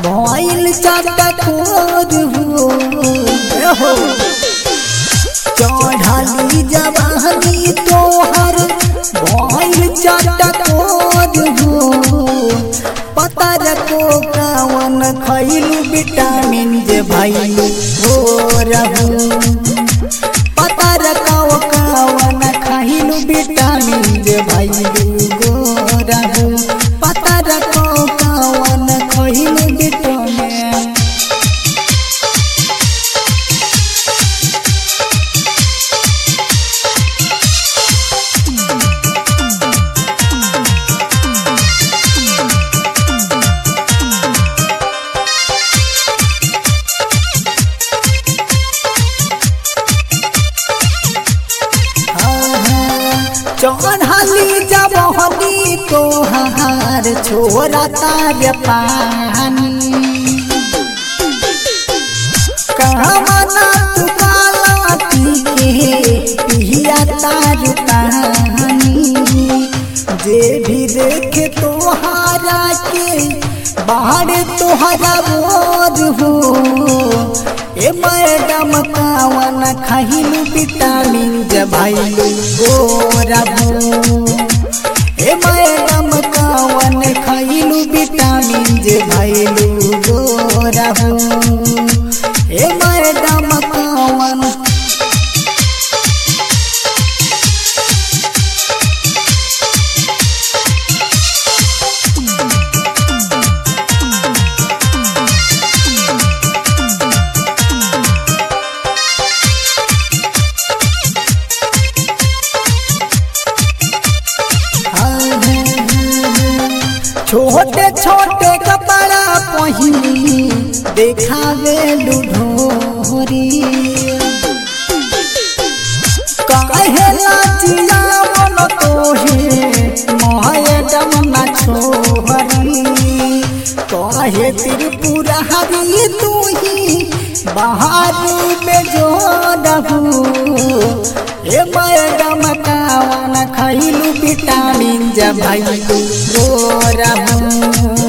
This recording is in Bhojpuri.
भइल चाटा खोर हो हो चढ़ाली जवानी तोहर भइल चाटा खोर हो पता रखो कावन खइलू विटामिन जे भइलू हो रहू पता रखाओ कावन खइलू विटामिन जे भइलू गो रहू पता रखो कावन खइलू विटामिन चढ़ली जब हनी तोहार छोरा तार पानी कहमना तू काला पी के पिया तार पानी जे भी देखे तोहारा के बाहर तोहरा बोझ हो ए मैडम कावन खहिलू विटामिन जबाइलू गोरबू ए मैडम कावन खइलू विटामिन जबाइलू गोरबू ए मैडम कावन छोटे छोटे कपड़ा पहिनी देखावे लुढोरी काहे लाजिया मन तोहे मैडम ना छोहरी काहे त्रिपुरा हरी तू ही बाहर में जो रहू ए मैडम कावन खइलू विटामिन जब भइलू गोरहू